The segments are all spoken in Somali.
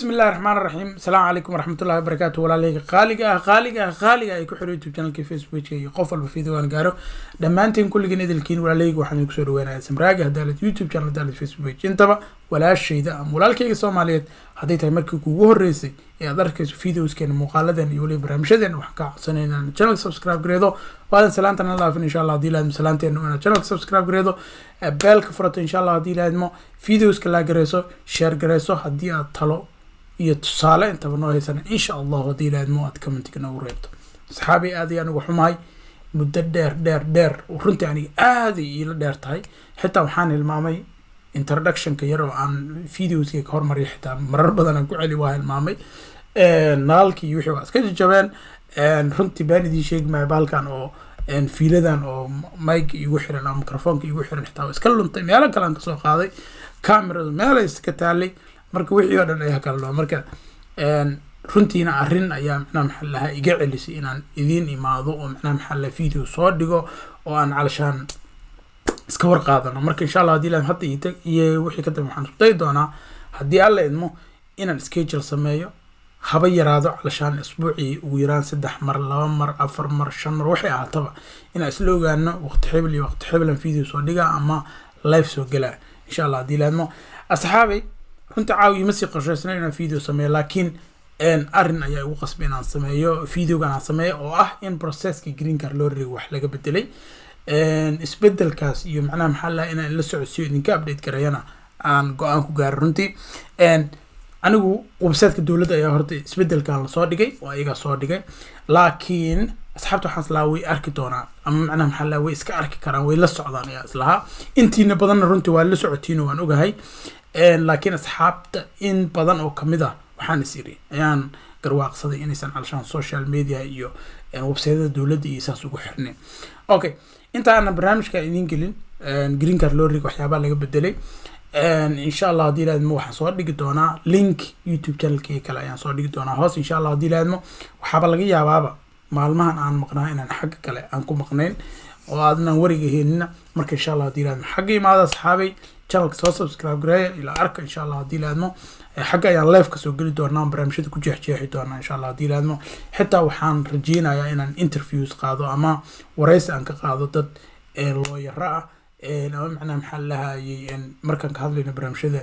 bismi illahi raxmaan raxiim asalaamu calaykum waraxmatullahi wabarakaatu walaaleyga qaaliga ah qaaliga ah qaaliga ay ku xiro youtube channelka facebookka iyo qof walba video aan gaaro dhammaanteen kulligiin idilkiin walaaleyga waxaan idinku soo dhaweynaya samraaga hadaalad youtube channel hadaalad facebook page intaba walaashayda ama walaalkayga soomaaliyeed hadday tahay markii kuugu horreysay ee aad arkayso videoskeena muuqaaladan iyo weliba barnaamijyadeena waxaan kaa codsanay inaan channelka subscribe gareedo waadan salaantan la dhaafin insha allah haddii laadmo salaanteena inaad channelka subscribe gareedo beelka furato insha allah haddii laadmo videoska laa gareyso share gareyso haddii aad talo iyo tusaale intaba noo haysana insha allahu haddii laadmo aad commentiga noogu reebto asxaabi aad ayaan uga xumahay muddo dheer dheer dheer runtii aniga aaday iila dheer tahay xitaa waxaan hilmaamay introductionka yar oo aan videoska ka hormariya xitaa marar badan aan ku celi waa hilmaamay naalkii iyo wixii waa iska jajabeen runtii baan idiin sheegi maayo bahalkan oo fiiladan oo mic igu xiran ama microfonka igu xiran xitaa waa iska luntay meelo kale aan kasoo qaaday cameradu meelay iska taalay marka wixii oo dhan ayaa kala loo marka runtiina arrin ayaa macnaha maxaa lahaa iga celisay inaan idiin imaado oo macnaha maxaa lahaa video soo dhigo oo aan calashaan iska warqaadano marka insha allah haddii la hadda iyo iyo wixii ka dambe waxaan isku dayi doonaa haddii alla idmo inaan schedule sameeyo haba yaraado calashaan isbuucii ugu yaraan saddex mar laba mar afar mar shan mar waxay ahaataba inaan isla ogaano waqti xibl iyo waqti xiblan video soo dhigaa ama live soo gelaa insha allah haddii la idmo asxaabay runta caawi ima sii qorshaysna inaan video sameeyo laakiin arrin ayaa igu qasbay inaan sameeyo videogan aan sameeyo oo ah in processka green card loo rigo wax laga bedelay isbedelkaas iyo macnaha maxaa laha inaan la socodsiyo idinka update gareeyana aan go-aan ku gaaray runtii anigu websiteka dowladda ayaa horta isbedelkan lasoo dhigay oo ayagaa soo dhigay laakiin asxaabta waxaan islahaa way arki doonaan ama macnaha maxaa laha way iska arki karaan way la socdaan ayaa islahaa intiina badanna runtii waa la socotiino waan ogahay laakiin asxaabta in badan oo kamid ah waxaan is iri ayaan garwaaqsaday inaysan calashaan social media iyo websaytada dowladda iyo saas ugu xirnayn okay inta aanan barnaamijka idiin gelin green card loo rig waxyaabaa laga bedelay insha allah haddii laadmo waxaan soo dhigi doonaa link youtube channelkii kale ayaan soo dhigi doonaa hoos insha allah haddii laadmo waxaaba laga yaabaaba maalmahan aan maqnaa inaan xagga kale aan ku maqnayn oo aadnaan wariga heenina marka insha allah haddii laadmo xagga imaada asxaabay channelka soo subscribe gareeya ilaa arka insha allah haddii laadmo xagga ayaan live kasoo geli doonaa barnaamijyada ku jeexjeexi doonaa insha allah haddii laadmo xitaa waxaan rajeynayaa inaan interviews qaado ama wareysi aan ka qaado dad looyaro ah ama macnaha maxaa lahayay markaan ka hadlayno barnaamijyada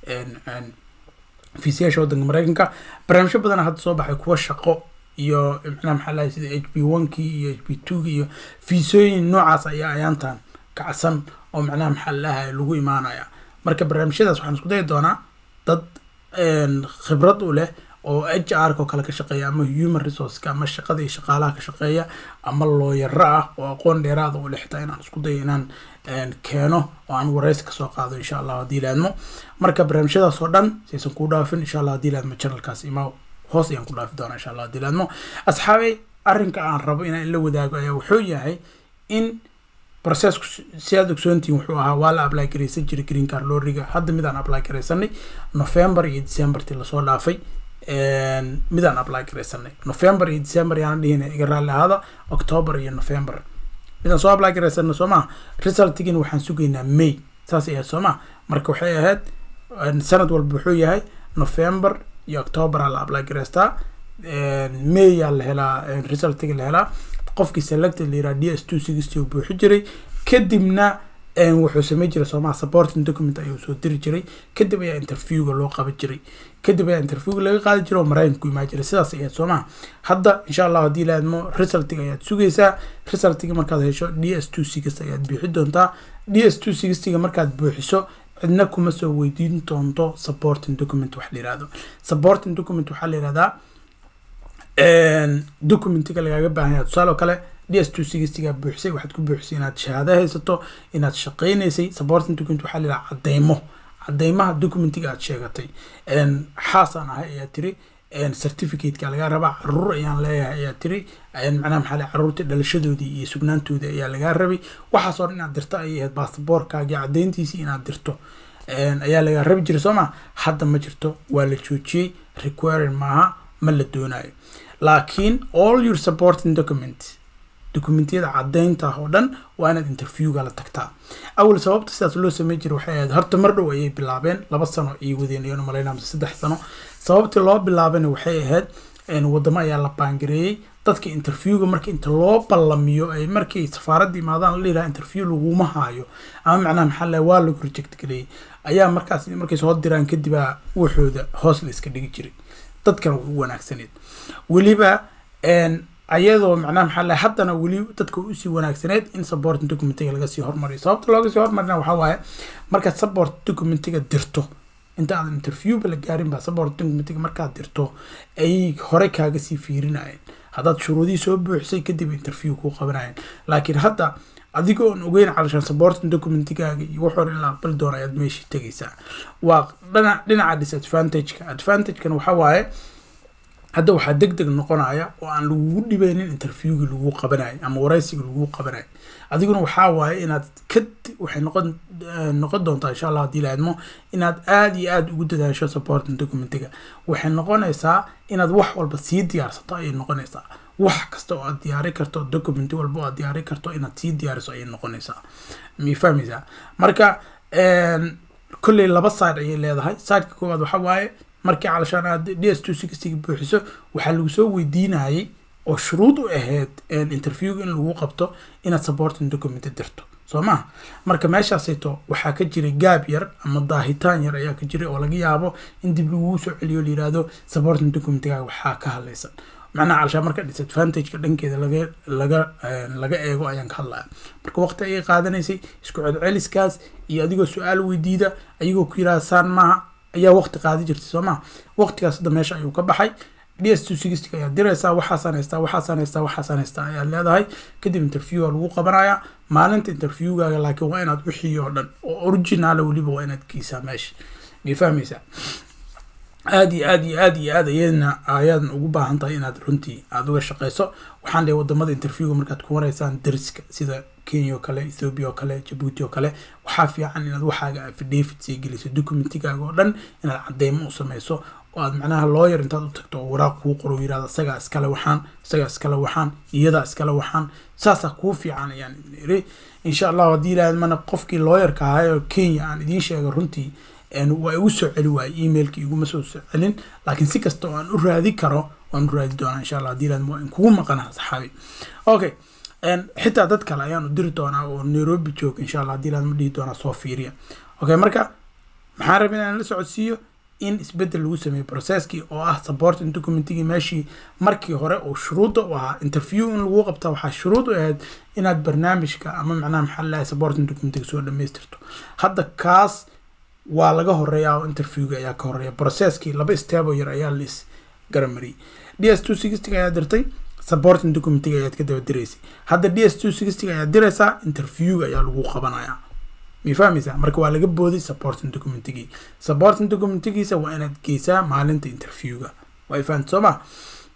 fiisayaasha waddanka mareykanka barnaamijyo badana hadda soo baxay kuwa shaqo iyo macnaha maxaa lahay sida h b one ki iyo h b two ki iyo fiisooyin noocaas ayaa ayaantan kacsan oo macnaha maxaa lahay lagu imaanaya marka barnaamijyadaas waxaan isku dayi doonaa dad khibrad u leh oo h r oo kale ka shaqeeya ama human resourceka ama shaqada iyo shaqaalaha ka shaqeeya ama looyaro ah oo aqoon dheeraada u leh xitaa inaan isku dayo inaan keeno oo aan wareysi kasoo qaado insha allah haddii laadmo marka barnaamijyadaas oo dhan saysan ku dhaafin insha allah haddii laadmo channelkaas ima hoos ayaan ku dhaafi doonaa insha allah haddii laadmo asxaabay arrinka aan rabo inaan la wadaago ayaa wuxuu yahay in processku si aad ogsoontihin wuxuu ahaa waa la apply garaysan jiray green card loo riga hadda midaan apply garaysanay november iyo decembertii lasoo dhaafay midaan apply garaysanay november iyo december yaana dhihina iga raalli ahaada october iyo november midaan soo apply garaysanay soo maha resultigina waxaan sugaynaa may saas ahayd soo maha marka waxay ahayd sanad walba wuxuu yahay november iyo october aa la apply garaystaa may yaa la helaa resultiga la helaa qofkii selected la yiraha d s two sixty uu buuxi jiray kadibna wuxuu samey jiray soomaha supporting document ayuu soo diri jiray kadib ayaa interviewga loo qaban jiray kadib ayaa interviewga laga qaadi jiray oo maraykanka ku imaan jiray sidaas ayaad soomaha hadda insha allah haddii laadmo resultiga ayaad sugaysaa resultiga markaad hesho d s two sixty ayaad buuxi doontaa d s two sixtyga markaad buuxiso cidna kuma soo weydiin doonto supporting document wax la yirahdo supporting document waxaa la yirahdaa documentiga lagaaga baahan yahay tusaale oo kale d s two sixtyga buuxisay waxaad ku buuxisay inaad shahaado haysato inaad shaqeynaysay supporting document waxaa la yidhaha cadeymo cadeymaha documentiga aad sheegatay xaasaan ahay ayaa tiri certificateka lagaa rabaa caruur ayaan leeyahay ayaa tiri macnaha maxaa le caruurta dhalashadoodii iyo sugnaantoodii ayaa lagaa rabay waxaasoo dhan inaad dirto ayay ahayd basaboorkaagii caddeyntiisii inaad dirto ayaa lagaa rabi jiray soo ma hadda ma jirto waa la joojiyey requiring maaha ma la doonayo laakiin all your supporting document dokumentiyada caddeynta oo dhan waa inaad interviewga la tagtaa awal sababta sidaas loo sameyn jiray waxay ahayd horta mar dhow ayay bilaabeen laba sano ayay wadeen ayaan umalaynaa mise saddex sano sababtii loo bilaabayna waxay ahayd wadamo ayaa la baangareeyey dadka interviewga marka inta loo ballamiyo ay markay safaaradda imaadaan la dhilaha interview laguma haayo ama macnaha maxaa laha waa lagu reject gareeyey ayaa markaas markay soo diraan kadibaa waxooda hoos la iska dhigi jiray dadkana way u wanaagsaneed weliba ayadoo macnaha maxaa laha haddana weli dadka usii wanaagsaneed in support documentiga laga sii hormariyo sababta looga sii hormarina waxaa waaye markaad support documentiga dirto inta aadan interviewba la gaarin baa support documentiga markaad dirto ay hore kaaga sii fiirinayeen haddaad shuruudihii soo buuxisay kadib interview kuu qabanayeen laakiin hadda adigoo on ogeyn calashaan supporting documentigaaga iyo waxoor in la aqbali doono ayaad meeshii tegaysaa waa dhana dhinaca disadvantageka advantagekana waxaa waaye hadda waxaa deg deg noqonaya oo aan lagugu dhibeynin interviewgii lagu qabanayo ama waraysiga lagu qabanayo adiguna waxaa waaye inaad ka waxay noqon noqon doontaa insha allah haddii laadmo inaad aada iyo aada ugu dadaasho supporting documentiga waxay noqonaysaa inaad wax walba sii diyaarsato ayay noqonaysaa wax kasta oo aad diyaari karto document walba oo aad diyaari karto inaad sii diyaariso ayay noqonaysaa mi fahmaysaa marka kolley laba side ayay leedahay sideka koowaad waxa waaye markii calashaan aad d s two sixtyga buuxiso waxaa lagu soo weydiinayay oo shuruud u ahayd interviewga in lagu qabto inaad supporting document dirto soo maha marka meeshaasayto waxaa ka jiray gaab yar ama daahitaan yar ayaa ka jiray oo laga yaabo in dib laguu soo celiyo la yihahdo supporting documentigaaga waxaa ka hadlaysan macnaha calashaan marka disadvantageka dhankeeda laga laga laga eego ayaan ka hadlaya marka waqti ayay qaadanaysay isku celceliskaas iyo adigoo su-aal weydiida ayagoo ku yidhaha saan maaha ayaa waqti qaadi jirtay soo maha waqtigaas hadda meesha ayuu ka baxay d s two sixty ayaad diraysaa waxaasaan haystaa waxaasaan haystaa waxaasaan haystaa ayaad leedahay kadib interviewa lagu qabanayaa maalinta interviewgaaga laakiin waa inaad wixii oo dhan oo originala weliba waa inaad geysaa meesha may fahmaysaa aada iyo aad iyo aad iyo aad ayadna ayaadan ugu baahan tahay inaad runtii aada uga shaqeyso waxaan leeyahay wadamada interviewga markaad ku waraysaan dariska sida kenya oo kale ethoobia oo kale jabuuti oo kale waxaa fiican inaad waxaaga affidavit sii geliso documentigaaga oo dhan inaad cadeymo u sameyso oo aad macnaha lawyer intaad u tagto oo waraaq kuu qoro yirahda isagaa iskale waxaan isagaa iskale waxaan iyadaa iskale waxaan saasaa kuu fiican ayaan idin iri insha allahu haddii ilaahad mana qofkii lawyerka ahaa oo kenya aan idiin sheegay runtii waa igu soo celi waayey emailki iguma soo soo celin laakiin si kasta oo aan u raadi karo waan u raadi doonaa insha allah haddii ilaahad waa in kugu maqanaa saxaabi okay xitaa dad kale ayaan u diri doonaa oo nairobi jooga insha allah haddii ilaahad ma dhihi doonaa soo fiiriya okay marka maxaan rabin inaan la socodsiiyo in isbedel lagu sameeyo processkii oo ah supporting documentigii meeshii markii hore oo shuruudda u ahaa interview in lagu qabta waxaa shuruud u ahayd inaad barnaamijka ama macnaha maxaa lahay supporting documentiga soo dhamaystirto hadda kaas waa laga horeeyaa oo interviewga ayaa ka horeeya processkii laba step oo yar ayaa la is garamariyay d s two sixtyga ayaa dirtay supporting documentiga ayaad ka daba diraysay hadda d s two sixtyga ayaad diraysaa interviewga ayaa lagu qabanayaa may fahmaysaa marka waa laga booday supporting documentigii supporting documentigiisa waa inaad geysaa maalinta interviewga waa fahamta soo ma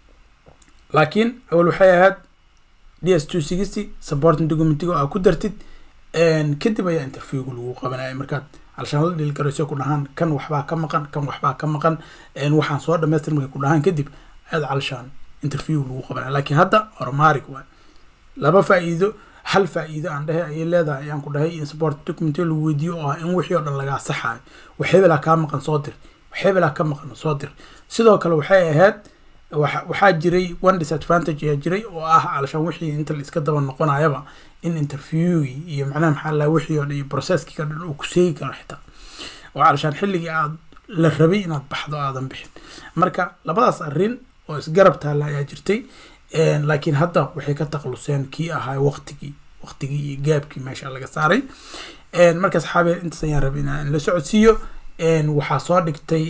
laakiin awal waxay ahayd d s two sixty supporting documentiga aa ku dartid kadib ayaa interviewga lagu qabanaya markaad alshaan la dhilgarayso ku dhahaan kan waxbaa ka maqan kan waxbaa ka maqan waxaan soo dhamaystir markay ku dhahaan kadib aad calshaan interview lagu qabanaya laakiin hadda hormaarig waay laba faa'iido hal faa'iido aan dhahay ayay leedahay ayaan ku dhahay in support document lagu weydiiyo oo ah in wixii oo dhan lagaa saxaayo waxeebelaa kaa maqan soo dir waxeebelaa ka maqan soo dir sidoo kale waxay ahayd waxaa jiray one disadvantage ayaa jiray oo ah calashaan wixii inta la iska daba noqonayaba in interviewgii iyo macnaha maxaa laha wixii oo dhan iyo processkii ka dhan uu ku seegi karo xitaa oo calashaan xilligii aad la rabay inaad baxdo aadan bixin marka labadaas arrin oo isgarab taalla ayaa jirtay laakiin hadda waxay ka takluseen kii ahaa waqtigii waqtigii iyo gaabkii meesha laga saaray marka saxaabi intaas ayaan rabay inaan la socodsiiyo waxaa soo dhigtay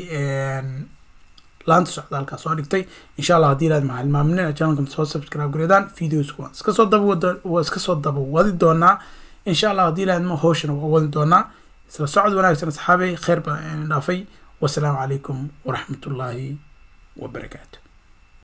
laanta socdaalkaa soo dhigtay insha allah haddii ilaad maxaa hilmaaminina channelka soo subscribe gareedaan videos waan iska soo daba wada waa iska soo daba wadi doonaa insha allah haddii ilaad ma hawshana waa wadi doonaa isla socod wanaagsan asxaabay khayr baan dhaafay wasalaamu calaykum waraxmatullaahi wabarakaatu